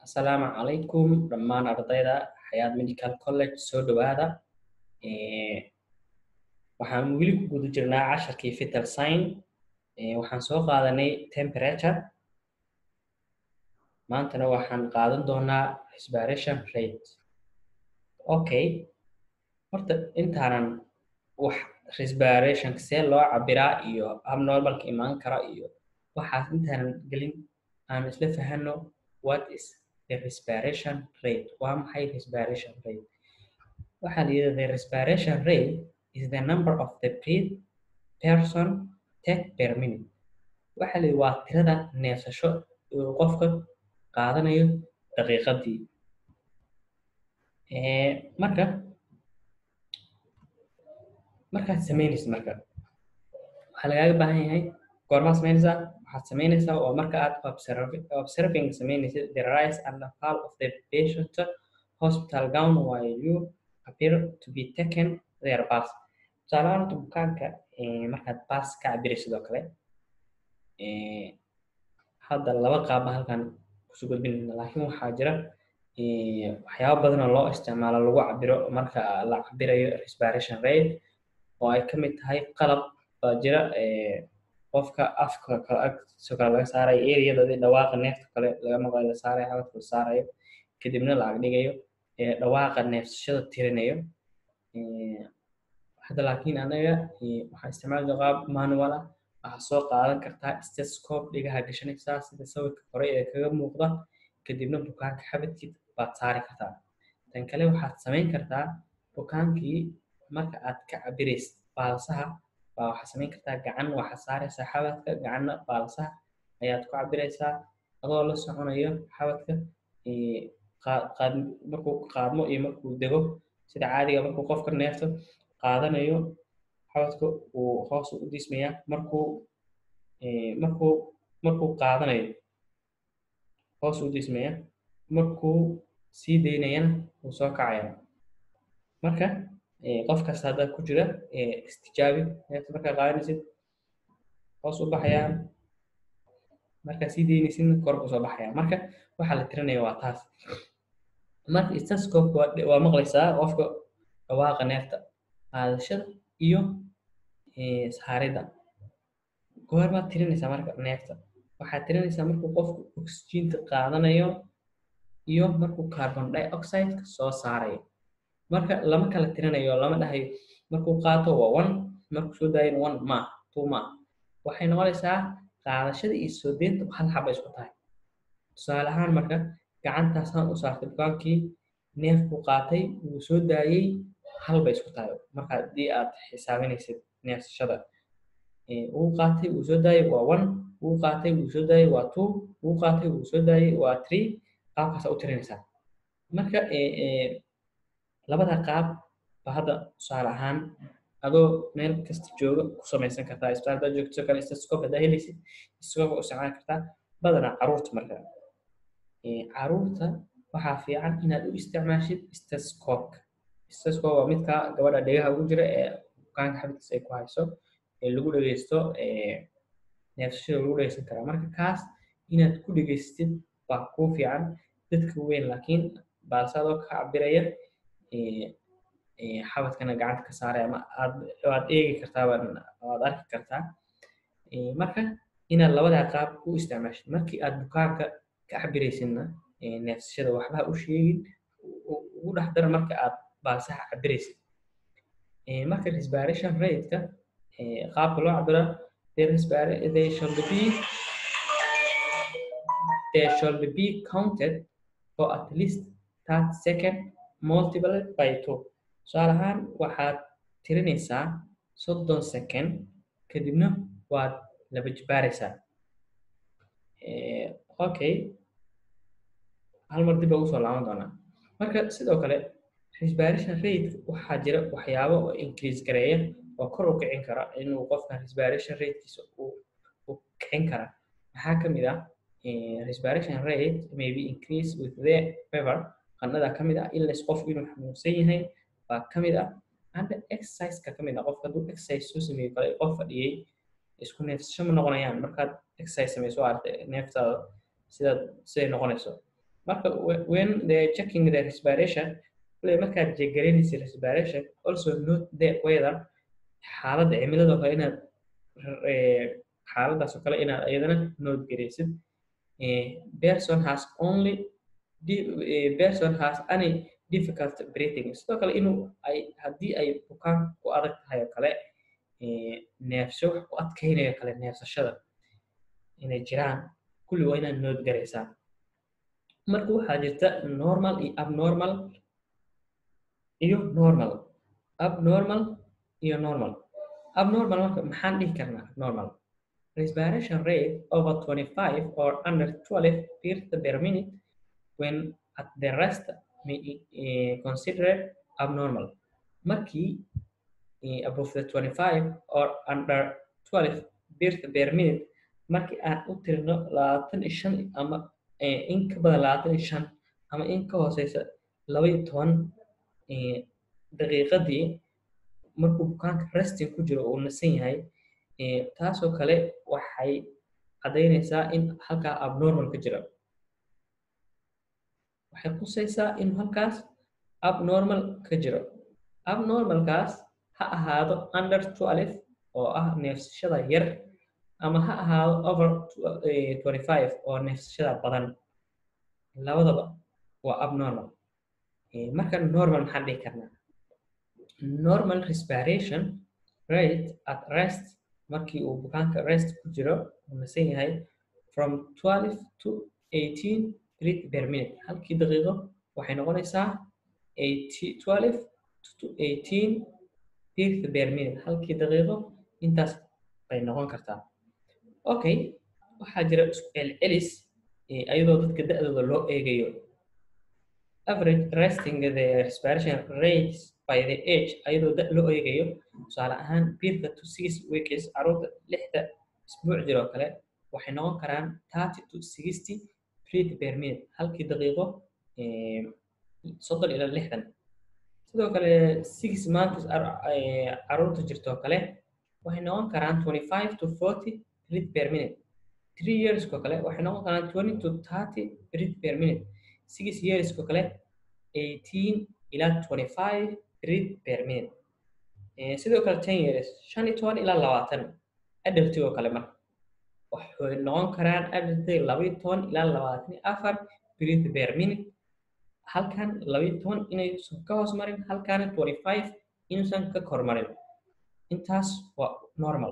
Asalaamu calaykum dhammaan ardayda Xayaat Medical College soo dhawaada waxaan weli ku guda jirnaa casharkii vital sign waxaan soo qaadanay temperature maantana waxaan qaadan doonaa respiration rate okay horta intaanan wax respiration see loo cabiraa iyo abnormalka imaan kara iyo waxaas intaanan gelin aan isla fahano what is the respiration rate waa maxay respiration rate waxaa la yidhahda the respiration rate is the number of the breath person take per minute waxaa la yidhi waa tirada neefsasho uu qofka qaadanayo daqiiqadii marka markaad samaynaysa marka waxaa lagaaga baahan yahay goormaa samaynaysaa waxaad samaynaysaa oo marka aad observing samaynaysid the rise and the fall of the patient hospital gown while you appear to be taken their pulse tusaale ahaan bukaanka markaad pulse ka cabiraysid oo kale hadda laba qaaba halkan kusoo gudbinayna laakiin waxaa jira waxyaaba badan oo loo isticmaalo lagu cabiro marka la cabirayo respiration rate oo ay kamid tahay qalab baa jira qofka afka agtiisoo kale laga saarayo areadadii dhawaaqa neefta kale laga maqlayo la saarayo xabadka la saarayo kadibna la agdhigayo dhawaaqa neefsashada tirinayo hadda laakiin anaga waxaa isticmaali qaab manual ah waxaa soo qaadan kartaa stethoscope dhigaha gashanaysaa sida sawirka hore ee kaga muuqda kadibna bukaanka xabadkiid baad saari kartaa tan kale waxaad samayn kartaa bukaankii marka aad ka cabiraysid baalsaha baa waxaad samayn kartaa gacan waxaad saaraysaa xabadka gacanna baalsaha ayaad ku cabiraysaa adoo la soconayo xabadka markuu qaadmo iyo markuu dego sida caadiga markuu qofka neefto qaadanayo xabadka uu hoos u dismayaa markuu markuu markuu qaadanayo hoos u dismaya markuu sii daynayana wuu soo kacaya marka qof kasta hadda ku jira istijaabi neefta markaa qaadanaysid hoos u baxayaa markaa sii daynaysidna kor buu soo baxaya marka waxaa la tirinaya waa taas marka stethoscope waa maqlaysaa qofka dhawaaqa neefta qaadashada iyo saaridda goormaad tirinaysaa marka neefta waxaad tirinaysaa markuu qofku oxygeenta qaadanayo iyo markuu carbon dioxideka soo saarayo marka lama kala tirinayo lama dhahayo markuu qaato waa one markuu soo daayana one ma two ma waxay noqonaysaa qaadashada iyo soo deynta hal xaba isku tahay tusaale ahaan marka gacantaasaan u saartay bukaankii neefkuu qaatay wuu soo daayey hal bay isku tahay marka haddii aad xisaabinaysid neefsashada wuu qaatay wuu soo daayey waa one wuu qaatay wuu soo daayey waa two wuu qaatay wuu soo daayey waa three qaabkaasa u tirinaysaa marka labada qaab ba hadda tusaale ahaan adoo meel kasta jooga ku samaysan kartaa isbitaal haddaad joogto sidoo kale stethoscope haddaa helaysid stethoscope u isticmaali kartaa badanaa caruurta marka caruurta waxaa fiican inaad u isticmaashid stethoscope stethoscope waa midka gabadha dhegaha ugu jira ee bukaanka xabadkiisa ay ku hayso ee lagu dhegeysto neefsashada lagu dhegeysan karaa marka kaas inaad ku dhegeystid waa kuu fiican dadka weyn laakiin baalsadoo ka cabiraya xabadkana gacanta ka saaray ama aad waad eegi kartaa waad arki kartaa marka inaad labadaa qaab u isticmaashid markii aad bukaanka ka cabiraysidna neefsashada waxba u sheegin ugu dhex dara marka aad baalsaha cabiraysid marka respiration rate-ka qaabka loo cabira they should be they should be counted for at least 30 second multiplied by two tusaale ahaan waxaad tirinaysaa soddon second kadibna waad laba jibaaraysaa okay hal mar dib baa usoo laaban doonaa marka sidoo kale respiration rate waxaa jira waxyaabo oo increase gareeya oo kor u kicin kara inuu qofka respiration ratekiisa u kicin kara maxaa ka mid ah respiration rate may be increase with the fever qandhada ka mid ah illness qofku inuu xanuunsan yahay baa ka mid ah and exerciseka ka mid ah qofka hadduu exercise soo sameeyo kale qof fadhiyey isku neefsasho ma noqonayaan markaad exercise samayso aragtay neeftaada sidaad siday noqonayso marka when they checking the respiration kule markaad jeegaraynaysa respiration also note the weather xaaladda cimilada kale inaad xaaladaas oo kale inaad iyadana note garaysid person has only person has any difficult breathing sidoo kale inuu ay haddii ay bukaan ku adag tahay oo kale neefsho wax ku adkaynayo kale neefsashada inay jiraan kulli waa inaad nood garaysaa marka waxaa jirta normal iyo abnormal iyo normal abnormal iyo normal abnormal marka maxaan dhihi karnaa abnormal respiration rate over 25 or under 12 beats per minute when at the rest may uh, considered abnormal markii uh, above the 25 or under 12 beats per minute markii aan u tirino labaatan iyo shan ama in ka badan labaatan iyo shan ama in ka hooseysa laba iyo toban daqiiqadii markuu bukaanka resting ku jiro uu nasan yahay taasoo kale waxay caddaynaysaa in halkaa abnormal ka jira waxay qusaysaa in halkaas abnormal ka jiro abnormalkaas ha ahaado under 12 oo ah neefsashada yar ama ha ahaado over 25 oo neefsashada badan labadaba waa abnormal marka normal maxaan dhihi karnaa normal respiration rate at rest markii uu bukaanka rest ku jiro uu nasan yahay from 12 to 18 breath per minute halkii daqiiqo waxay noqonaysaa 12 to 18 breath per minute halkii daqiiqo intaas bay noqon kartaa okay waxaa jira isku celcelis ayadoo dadka da-dooda loo eegayo average resting the respiration rates by the age ayadoo da loo eegayo tusaale ahaan birka to six weeks caruurta lixda isbuuc jiroo kale waxay noqon karaan thirty to sixty breath per minute halkii daqiiqo soddon ilaa lixdan sidoo kale six months caruurta jirtoo kale waxay noqon karaan twenty five to forty breath per minute three yearsko kale waxay noqon karaan twenty to thirty breath per minute six yearsko kale eighteen ilaa twenty five breath per minute sidoo kale ten years shan iyo toban ilaa labaatan adalti oo kale marka waxay noqon karaan adalti laba iyo toban ilaa labaatan iyo afar breath per minute halkan laba iyo toban inaysan ka hoos marin halkaana twenty five inuusan ka kor marin intaas waa normal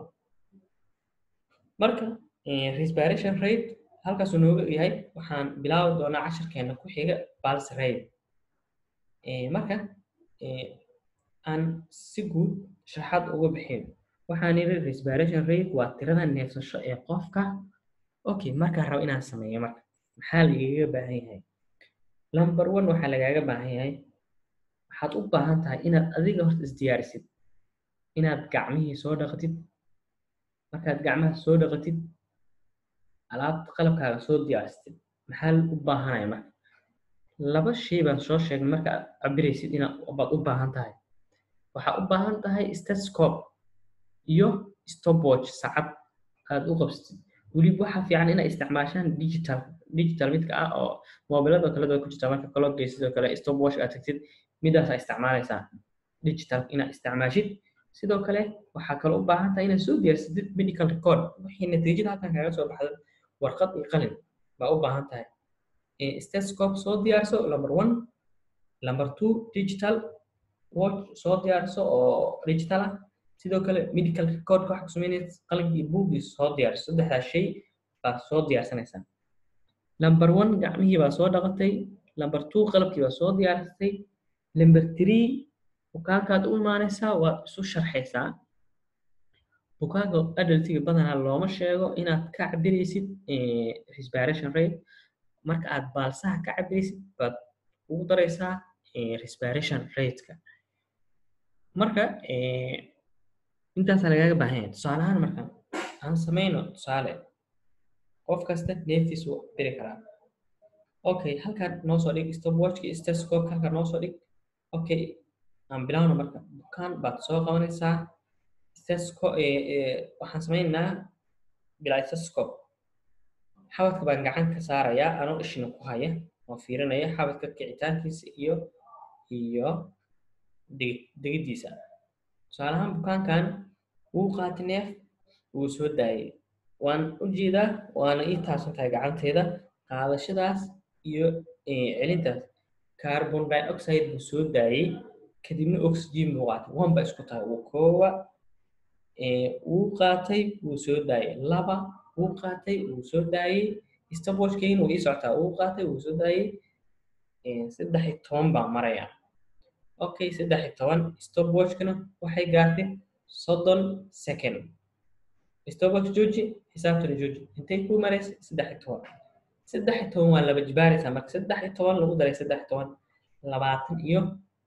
marka respiration rate halkaasuu nooga yahay waxaan bilaabi doonaa cashirkeena ku xiga pulse rate marka aan si guud sharaxaad uga bixin waxaan yidhi respiration rate waa tirada neefsasho ee qofka okay markaan rabo inaan sameeyo marka maxaa lagaga baahan yahay number one waxaa lagaaga baahan yahay waxaad u baahan tahay inaad adiga horta isdiyaarisid inaad gacmihii soo dhaqatid markaad gacmaha soo dhaqatid alaabta qalabkaaga soo diyaarsatid maxaa u baahanaya marka laba shay baan soo sheegnay marka aad cabiraysid inaad u baahan tahay waxaa u baahan tahay stethoscope iyo stopwatch sacad aad u qabsatid weliba waxaa fiican inaad isticmaashaan digital digital midka ah oo moobilada kale ku jirta marka kaloo geysid oo kale stopwatch aad tagtid midaasaa isticmaalaysaa digital inaad isticmaashid sidoo kale waxaa kaloo u baahan tahay inaad soo diyaarsatid medical record wixii natiijada halkan kaaga soo baxda warqad iyo qalin baa u baahan tahay stethoscope soo diyaarso number one number two digital watch soo diyaarso oo digital ah sidoo kale medical recordka waxaa ku sameynaysa qalinkii buugii soo diyaarso saddexdaas shay baa soo diyaarsanaysaa number one gacmihii baa soo dhaqatay number two qalabkii baa soo diyaarsatay number three bukaankaad u imaanaysaa waad isu sharxaysaa bukaanka adaltiga badanaa looma sheego inaad ka cabiraysid respiration rate marka aad baalsaha ka cabiraysid baad ugu daraysaa respiration rateka marka intaasaa lagaaga baahan yahay tusaale ahaan marka aan samayno tusaale qof kasta neeftiis wuu cabiri karaa okay halkan noo soo dhig stopwatchki stethoscope halkan noo soo dhig okay aan bilowno marka bukaan baad soo qabanaysaa stethoscope waxaan samaynaynaa bilaa stethoscope xabadka baan gacan ka saarayaa anoo ishina ku haya oo fiirinaya xabadka kicitaankiisa iyo iyo degi degiddiisa tusaale ahaan bukaankan wuu qaatay neef wuu soo daayay waan u jeedaa waana ii taabsan tahay gacanteeda qaadashadaas iyo celintaas carbon dioxide buu soo daayay kadibna oxygen buu qaatay wanba isku tahay uu koowa wuu qaatay wuu soo daayay laba wuu qaatay wuu soo daayay stopwatchkayna wuu ii socotaa wuu qaatay wuu soo daayay saddex iyo toban baa maraya okay saddex iyo toban stopwatchkana waxay gaartay soddon second stopwatch jooji xisaabtana jooji intay ku maraysa saddex iyo toban saddex iyo toban waa laba jibaaraysaa marka saddex iyo toban lagu daray saddex iyo toban labaatan iyo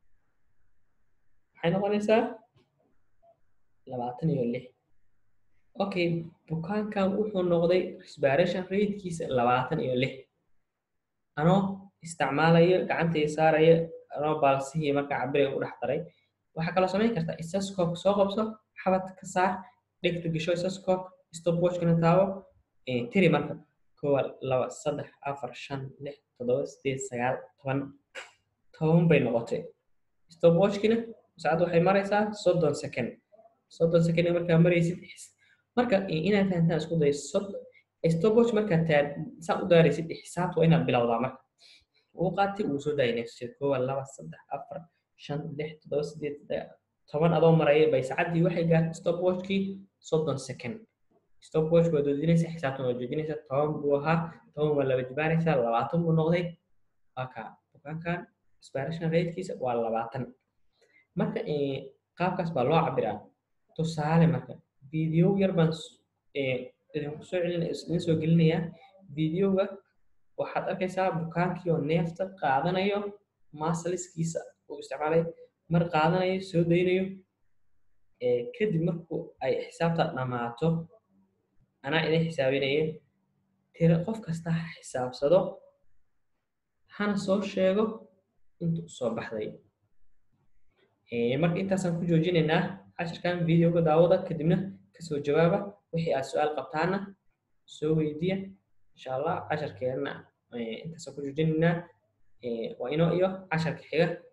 maxay noqonaysaa labaatan iyo lix okay bukaankan wuxuu noqday respiration ratekiisa labaatan iyo lix anoo isticmaalayo gacantay saaraya anoo baalsihii marka cabiraya u dhex daray waxaa kaloo samayn kartaa isascope soo qabso xabad ka saar dhegta gasho isascope stopwatchkana taabo tiri marka kowa laba saddex afar shan lix toddoba sideed sagaal toban toban bay noqotay stopwatchkina saacadda waxay maraysaa soddon second soddon second markaa maraysid marka inaad fahantaan isku day stopwatch markaa taa saa u daaraysid xisaabta waa inaad bilowdaa marka uu qaatay uu soo daayay next kowa laba saddex afar shan lix toddoba sideed toban adoo maraya bay saacaddii waxay gaartay stopwatchkii soddon second stopwatch waa doodinaysaa xisaabtan waa joojinaysaa toban buu ahaa toban waa laba jibaaraysaa labaatan buu noqday aka bukaankan inspiration ratekiisa waa labaatan marka qaabkaas baa loo cabiraa tusaale marka video yar baan idinku soo celin idin soo gelinayaa videoga waxaad arkaysaa bukaankii oo neefta qaadanayo masaliskiisa uu isticmaalay mar qaadanayo soo daynayo kadib markuu ay xisaabta dhammaato anaa idin xisaabinaya tira qof kasta ha xisaabsado hana soo sheego intuu soo baxday marka intaasaan ku joojinaynaa cashirkan videoga daawada kadibna kasoo jawaaba wixii aad su-aal qabtaana soo weydiya insha allah casharkeena intaasaan ku joojinaynaa waa inoo iyo casharka xiga